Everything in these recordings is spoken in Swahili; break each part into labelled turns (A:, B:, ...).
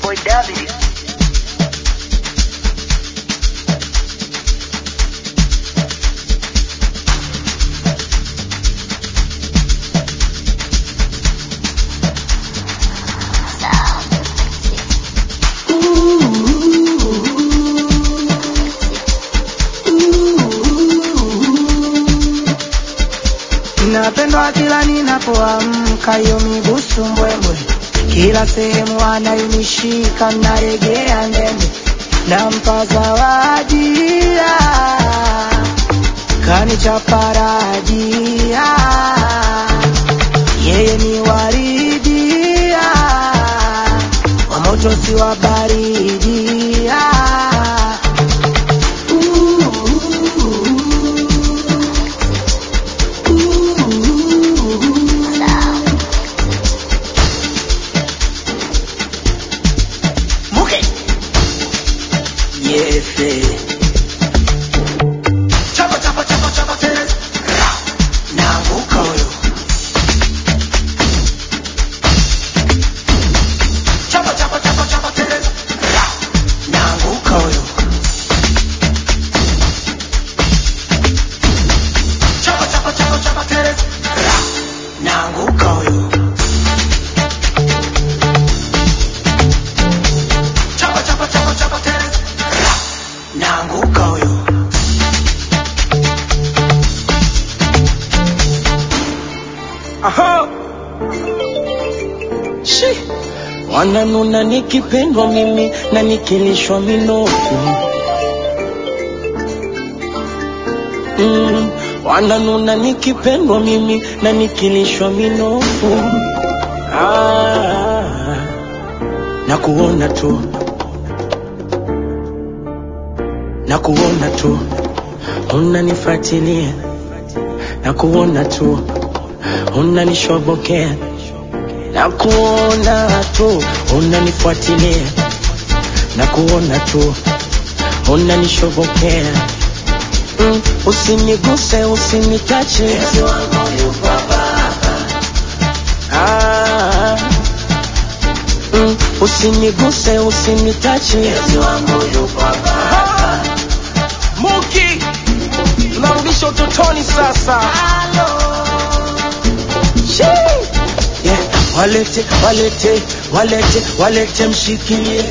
A: boy David.
B: Napendwa kila ninapoamka, hiyo migusu mbwembwe, kila sehemu anayenishika naregea ndembe, nampa zawadia kanichaparadia, yeye ni waridia wa moto si wa baridia
A: Muke.
B: Yes, eh.
A: Chapa chapa chapa chapa Teresa. Ra.
B: naanguka huyo
A: Chapa chapa chapa chapa Teresa. Ra.
B: naanguka huyo
A: Chapa chapa chapa chapa Teresa. Ra.
B: naanguka huyo
A: Chapa chapa chapa chapa Teresa. Ra.
B: naanguka huyo
C: Aha. Shi. Wananuna nikipendwa mimi na nikilishwa minofu mm. Wananuna nikipendwa mimi na nikilishwa minofu ah. Na kuona tu na kuona tu unanifuatilia na kuona tu unanishobokea na kuona tu unanifuatilia na kuona tu unanishobokea mm, usiniguse usinitache ah, mm, usiniguse usinitache Muki tunarudisha utotoni sasa Shee. Yeah, walete walete walete walete mshikilie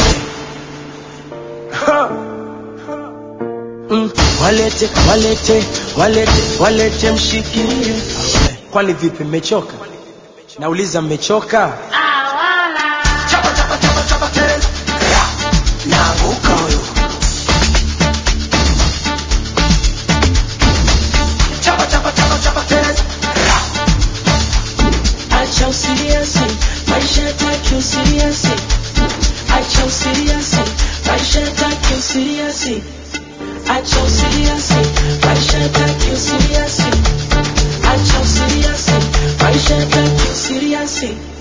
C: Ha. Mm, walete walete walete walete mshikilie kwani vipi mmechoka nauliza mmechoka
A: Chapa chapa chapa chapa Teresa. Ra.
B: naanguka huyo
A: Chapa chapa chapa chapa Teresa. Ra.
C: acha usiriasi maisha yataki usiriasi acha usiriasi maisha yataki usiriasi acha usiriasi maisha yataki usiriasi acha usiriasi maisha yataki usiriasi